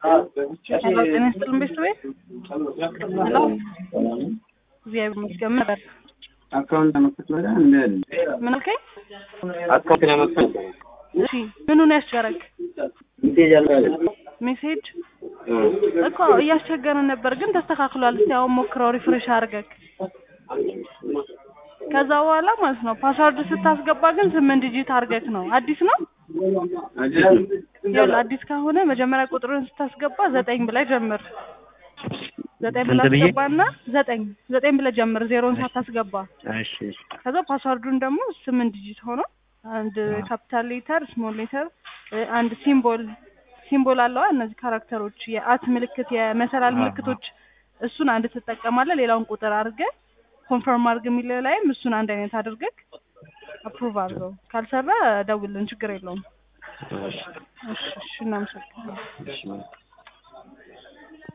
ሄሎ ጤና ይስጥልን ቤተሰቤ። ሄሎ እግዚአብሔር ይመስገን። ምን ነበር? አካውንት ለመክፈት ወደ እንደ ምን አልከኝ? አካውንት ለመክፈት እሺ ምኑን ያስቸገረክ? ሜሴጅ አለ ሜሴጅ እኮ እያስቸገረን ነበር፣ ግን ተስተካክሏል። እስቲ አሁን ሞክረው ሪፍሬሽ አድርገክ ከዛ በኋላ ማለት ነው ፓስዋርድ ስታስገባ ግን ስምንት ዲጂት አድርገክ ነው። አዲስ ነው ይኸውልህ፣ አዲስ ከሆነ መጀመሪያ ቁጥርን ስታስገባ ዘጠኝ ብለህ ጀምር። ዘጠኝ ብለህ ስንት ብዬ? አስገባና ዘጠኝ ዘጠኝ ብለህ ጀምር፣ ዜሮን ሳታስገባ። እሺ እሺ ከዛ ፓስዋርዱን ደግሞ ስምንት ዲጂት ሆኖ አንድ ካፒታል ሌተር፣ ስሞል ሌተር፣ አንድ ሲምቦል ሲምቦል አለዋ እነዚህ ካራክተሮች የአት ምልክት የመሰላል ምልክቶች እሱን አንድ ትጠቀማለህ። ሌላውን ቁጥር አድርገህ ኮንፈርም አድርግ የሚል ላይም እሱን አንድ አይነት አድርገህ አፕሩቭ አድርገው። ካልሰራ ደውልን፣ ችግር የለውም። እሺ እሺ እሺ፣ እናመሰግናለን። እሺ